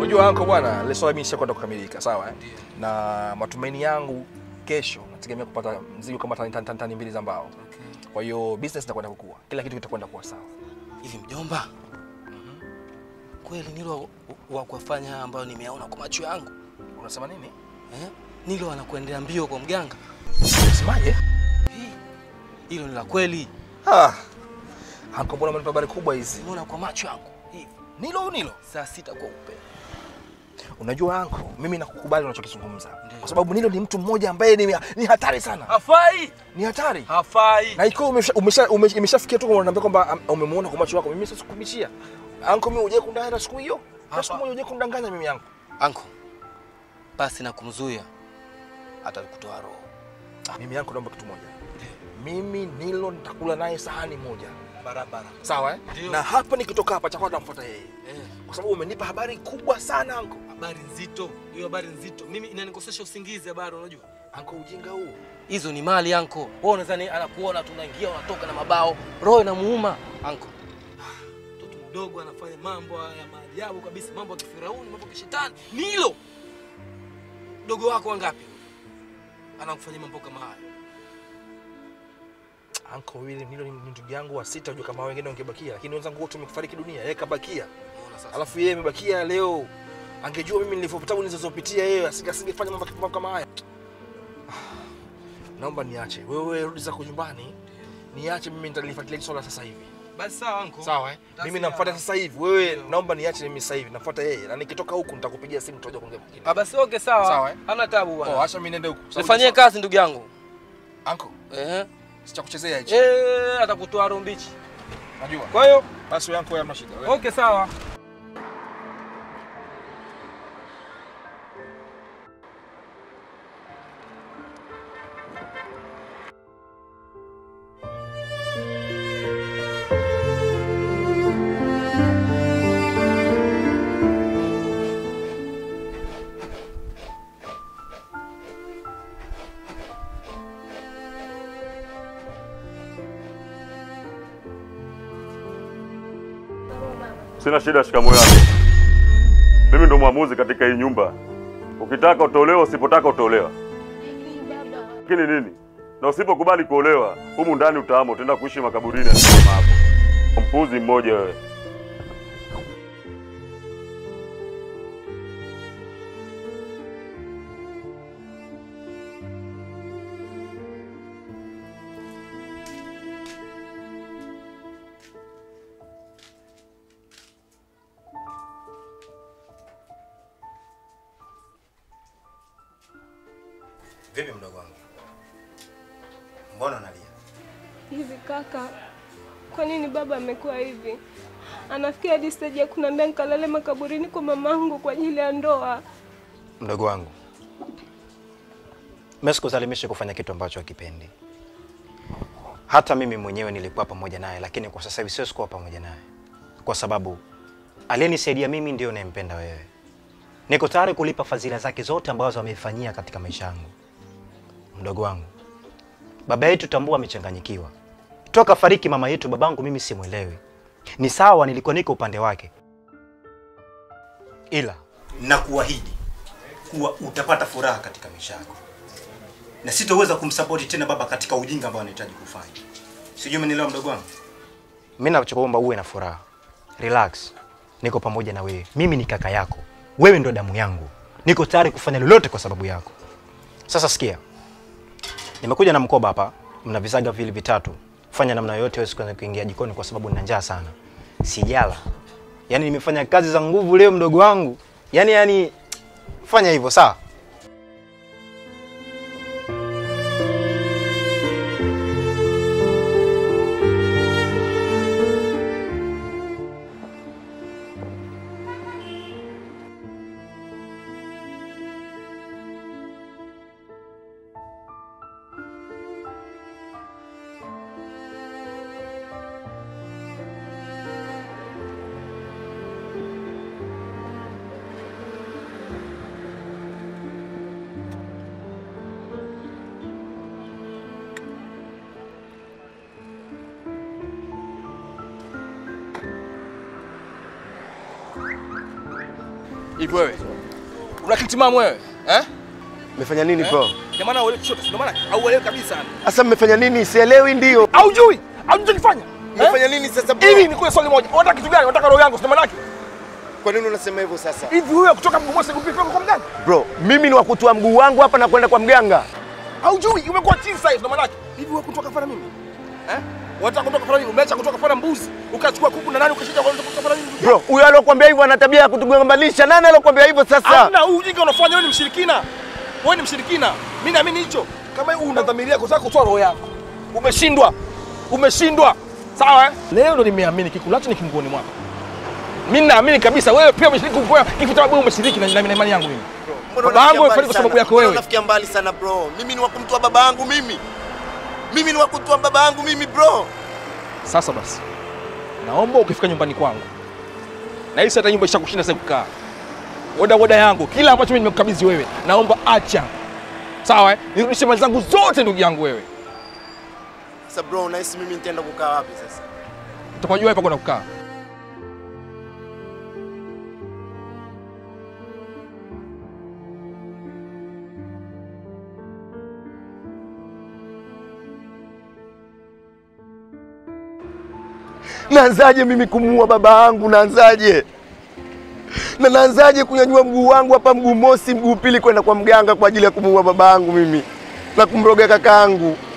Unajua anko bwana, ile swala mimi nishakwenda kukamilika, sawa eh? Na matumaini yangu kesho nategemea kupata mzigo kama tani, tani, tani, tani mbili za mbao. Kwa hiyo business itakwenda kukua, kila kitu kitakwenda kuwa sawa. Hivi mjomba, kweli Nilo wa- wa kuwafanya haya ambayo nimeyaona kwa macho yangu Unasema nini? eh? Nilo anakuendea mbio kwa mganga, Unasemaje? hilo ni la kweli. Ah. Anko, mbona umenipa habari kubwa hizi? Nimeona kwa macho yangu hivi Nilo Nilo. saa sita kwa upe. Unajua anko, mimi nakukubali unachokizungumza. Kwa sababu Nilo ni mtu mmoja ambaye ni, ni hatari sana. Hafai, Ni hatari. hafai. Na ikiwa umesha, umesha, umesha, imeshafikia tu unaniambia kwamba am- umemuona kwa macho yako, mimi sasa sikubishia. Anko, mimi hujai kundanganya siku hiyo. Hata siku moja hujai kundanganya mimi yangu. Anko, basi na kumzuia atakutoa roho. Mimi yangu naomba kitu moja. Mimi Nilo nitakula naye sahani moja. Barabara. Sawa eh? Ndio. Na hapa nikitoka hapa chakula namfuata yeye. Eh, Kwa sababu umenipa habari kubwa sana anko. habari nzito, hiyo habari nzito. Mimi inanikosesha usingizi habari, unajua? Anko, ujinga huu. Hizo ni mali anko. Wewe unadhani anakuona tunaingia unatoka na mabao. Roho inamuuma anko. Mtoto mdogo anafanya mambo ya maajabu kabisa, mambo ya kifirauni, mambo ya kishetani. Nilo. Mdogo wako wangapi? Anakufanyia mambo kama haya. Anko William Nilo ni ni ndugu yangu wa sita, unajua kama wengine wangebakia, lakini wenzangu wote wamefariki dunia, yeye kabakia. Unaona sasa? Alafu yeye amebakia leo. Angejua mimi nilivyotabu nilizopitia yeye, asinge- asingefanya mambo mambo kama haya. Naomba niache. Wewe rudi zako nyumbani. Niache mimi nitalifuatilia hili swala sasa hivi. Basi sawa anko. Sawa eh? Basi Mimi sawa. namfuata sasa hivi. Wewe Ndio. naomba niache mimi sasa hivi. Nafuata yeye. Na nikitoka huku nitakupigia simu tutaje kuongea mwingine. Ah, basi okay sawa. Sawa, eh? Hana tabu bwana. Oh, acha mimi niende huku. Nifanyie kazi ndugu yangu. Anko, Eh. sichakuchezea hichi. Eh, atakutoa roho mbichi. Najua. Kwa hiyo Basi wewe anko, hamna shida. Wewe- okay sawa. Sina shida, shikamoo yako. Mimi ndo mwamuzi katika hii nyumba. Ukitaka utolewa, usipotaka utolewa. Lakini nini? Na usipokubali kuolewa, humu ndani utaama, utaenda kuishi makaburini ya mama yako. Mpuzi mmoja wewe. Vipi mdogo wangu? Mbona unalia? Hivi kaka, kwa nini baba amekuwa hivi? Anafikia hadi stage ya kuniambia nikalale makaburini kwa mamangu kwa ajili ya ndoa. Mdogo wangu, mimi sikuzalimishi kufanya kitu ambacho hakipendi. Hata mimi mwenyewe nilikuwa pamoja naye, lakini kwa sasa hivi siwezi kuwa pamoja naye, kwa sababu aliyenisaidia mimi ndio nayempenda wewe. Niko tayari kulipa fadhila zake zote ambazo ameifanyia katika maisha yangu. Mdogo wangu, baba yetu tambua amechanganyikiwa toka fariki mama yetu. Babangu mimi simwelewi. Ni sawa, nilikuwa niko upande wake, ila nakuahidi kuwa utapata furaha katika maisha yako, na sitoweza kumsapoti tena baba katika ujinga ambao anahitaji kufanya. Sijui umenielewa mdogo wangu? Mimi nachokuomba uwe na furaha, relax. Niko pamoja na wewe, mimi ni kaka yako, wewe ndo damu yangu, niko tayari kufanya lolote kwa sababu yako. Sasa sikia, nimekuja na mkoba hapa, mna vizaga vile vitatu. Fanya namna yoyote wewe usikwenda kuingia jikoni, kwa sababu nina njaa sana, sijala. Yaani nimefanya kazi za nguvu leo mdogo wangu, yaani yaani, fanya hivyo sawa. Hivi wewe una akili timamu wewe eh? Mmefanya nini bro? Ndio maana uelewi kushoto, ndio maana hauelewi kabisa. yani. Sasa mmefanya nini? Sielewi ndio. Haujui, haujui kufanya. Mmefanya nini sasa bro? Hivi nikuwe swali moja. Unataka kitu gani? Unataka roho yangu, sio maana yake? Kwa nini unasema hivyo sasa? Hivi wewe kutoka mguu mosi kupika kwa mganga? Bro, mimi ni wa kutoa mguu wangu hapa na kwenda kwa mganga. Haujui, umekuwa chini size ndio maana yake. Hivi wewe kutoka kafara mimi? Eh? Unataka kutoka kafara mimi? Umeacha kutoka kafara mbuzi, ukachukua kuku na nani ukashika kwa kutoka kafara mimi? Bro, huyo alokuambia hivyo ana tabia ya kutugombanisha. Nani alokuambia hivyo sasa? Hamna, huu ujinga unafanya wewe ni mshirikina. Wewe ni mshirikina. Mimi naamini hicho. Kama wewe unadhamiria kutaka kutoa roho yako. Umeshindwa. Umeshindwa. Sawa eh? Leo ndo nimeamini kikulacho ni kinguoni mwako. Mimi naamini kabisa wewe pia umeshiriki kwa kifo cha wewe umeshiriki na na imani yangu mimi. Baba yangu amefariki kwa sababu yako wewe. Unafikia mbali sana bro. Mimi ni wa kumtoa baba yangu mimi. Mimi ni wa kumtoa baba yangu mimi bro. Sasa basi. Naomba ukifika nyumbani kwangu. Na hii hata nyumba ishakushinda sasa kukaa. Oda oda yangu, kila ambacho mimi nimekukabidhi wewe, naomba acha. Sawa eh? Nirudishe mali zangu zote ndugu yangu wewe. Sasa bro, unahisi mimi nitaenda kukaa wapi sasa? Utakojua hapa kwenda kukaa. Naanzaje mimi kumuua baba yangu? Naanzaje? Na naanzaje kunyanyua mguu wangu hapa, mguu mosi, mguu pili, kwenda kwa mganga kwa ajili ya kumuua baba yangu mimi na kumroga kakaangu?